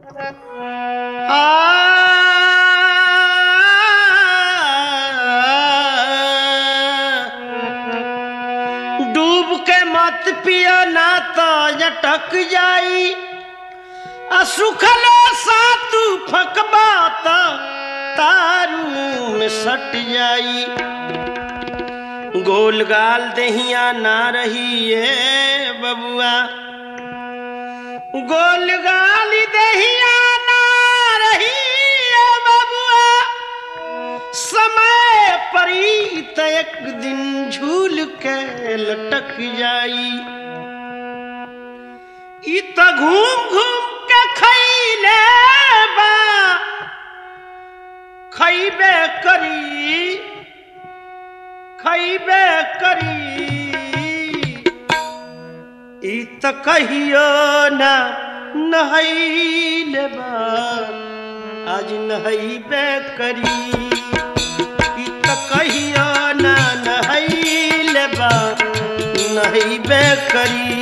डूब के मत पिया ना तो अटक जाई आ सुखले सातु फकबा तो तारू में सट जाई गोल गाल दहिया ना रही ये बबुआ गोल गाल दहिया ना रही ये बबुआ समय परी त एक दिन झूल के लटक जाई ई त घूम घूम के खैले बा खैबे करी खैबे करी ई त कहियो ना नहैले बा आज नहैबे करी ई त कहियो ना नहैले बा नहैबे करी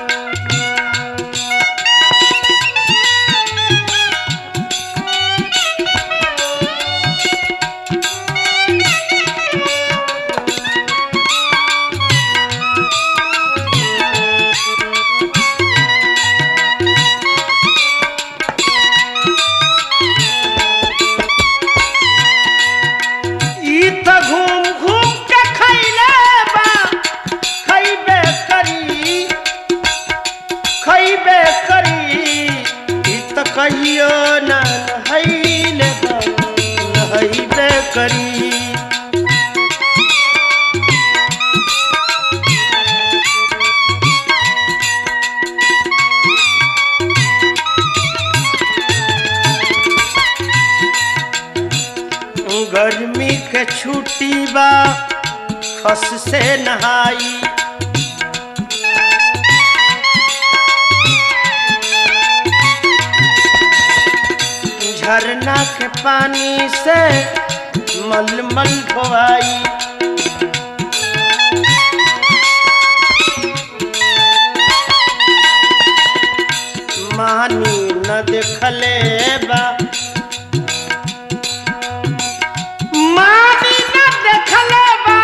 ई त घूम घूम के खैले बा खैबे करी खैबे करी ई त कहियो ना नहैले बा नहैबे करी गर्मी के छुट्टी बा खस से नहाई झरना के पानी से मलमल धोआई मानी न देखले बा मानी न देखले बा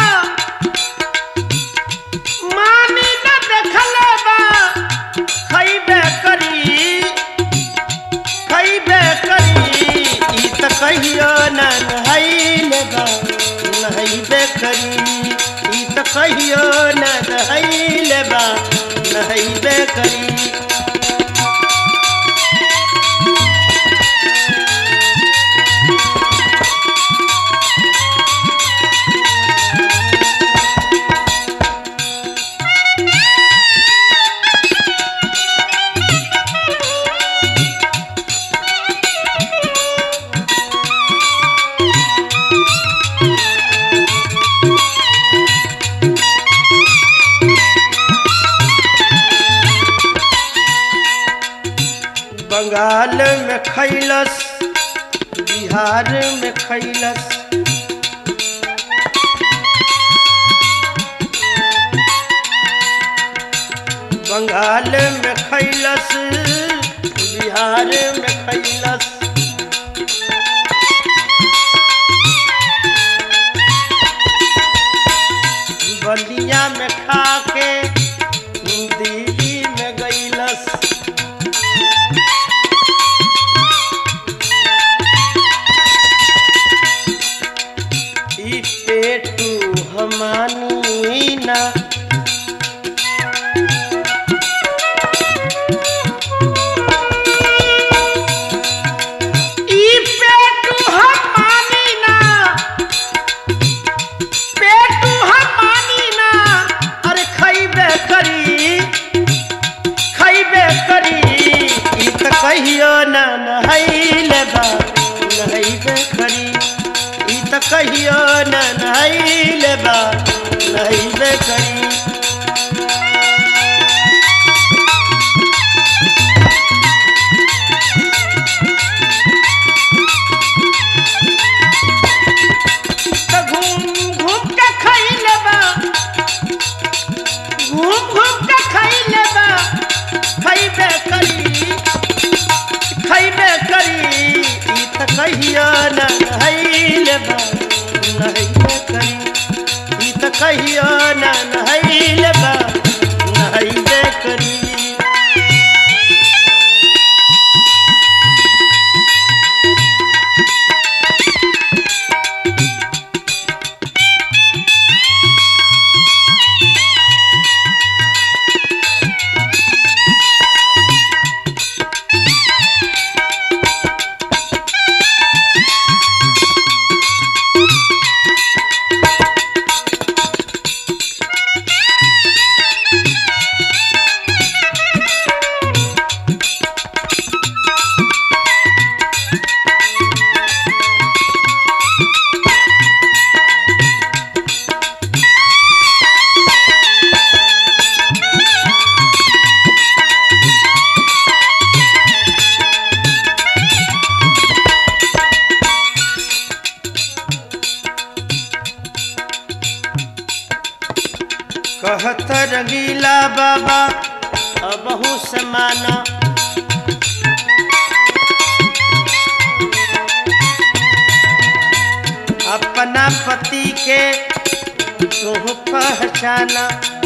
मानी न देखले बा खैबे करी खैबे करी ई त कहियो न नहैले बा नहैबे करी ई त कहियो न नहैले बा नहैबे करी बंगाल में खैलस बिहार में खैलस बंगाल में खैलस बिहार में खैलस बलिया में खा के दिल्ली में गैलस ई पेटू हमानी ना ई पेटू हमानी ना पेटू हमानी ना अरे खैबे करी खैबे करी ई त कहियो ना नहैले बा नहैबे करी ई त कहियो ना नहैले बा नहैबे करी त घूम घूम के खैले बा घूम घूम के खैले बा खैबे करी खैबे कहियो न नहैले बा नहैले करी ई त कहियो न नहैले बा नहैले करी कहत रंगीला बाबा अबहू समाना अपना पति के तुह पहचाना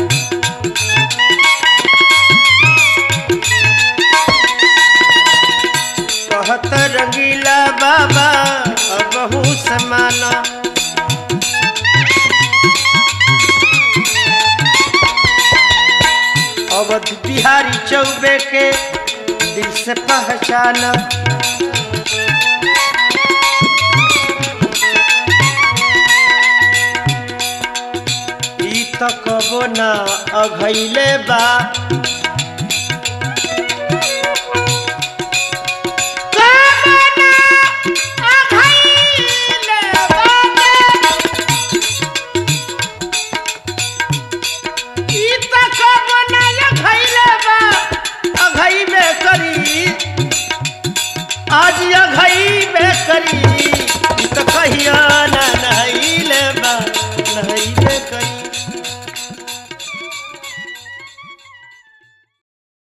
कहत रंगीला बाबा अबहू समाना अवध बिहारी चौबे के दिल से पहचाना ई त कबो ना अघैले बा